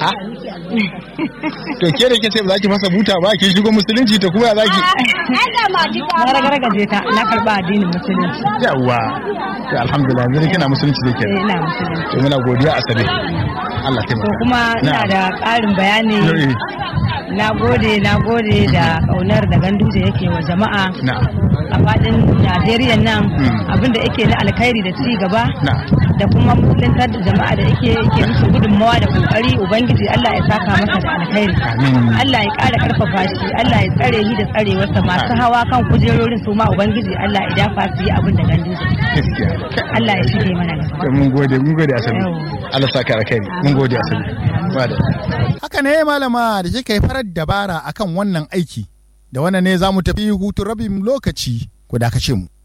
a to ke da ke ce ba za ki fasa buta ba ki shigo musulunci to kuma za ki na ragargaje ta na karba addinin musulunci yawa to alhamdulillah yanzu kina musulunci da ke eh ina musulunci to muna godiya asabe Allah to taimaka kuma ina Na'am. da ƙarin bayani Eh, na gode na gode da ƙaunar da ganduje yake wa jama'a na a faɗin Najeriya nan Mm. abinda yake na alkhairi da ci gaba na da kuma musuluntar da jama'a da yake yake musu gudunmawa da kokari ubangiji Allah ya saka masa da alkhairi Amin. Allah ya ƙara ƙarfafa shi Allah ya tsare shi da tsarewarsa masu hawa kan kujerorin su ma ubangiji Allah ya dafa su yi abin da ganduje gaskiya Allah ya shige mana gaba to mun gode mun gode asabe Yau. Allah saka alkhairi mun gode asabe Bada. haka ne malama da kika yi farar dabara akan wannan aiki da wannan ne za mu tafi hutun rabin lokaci ku dakace mu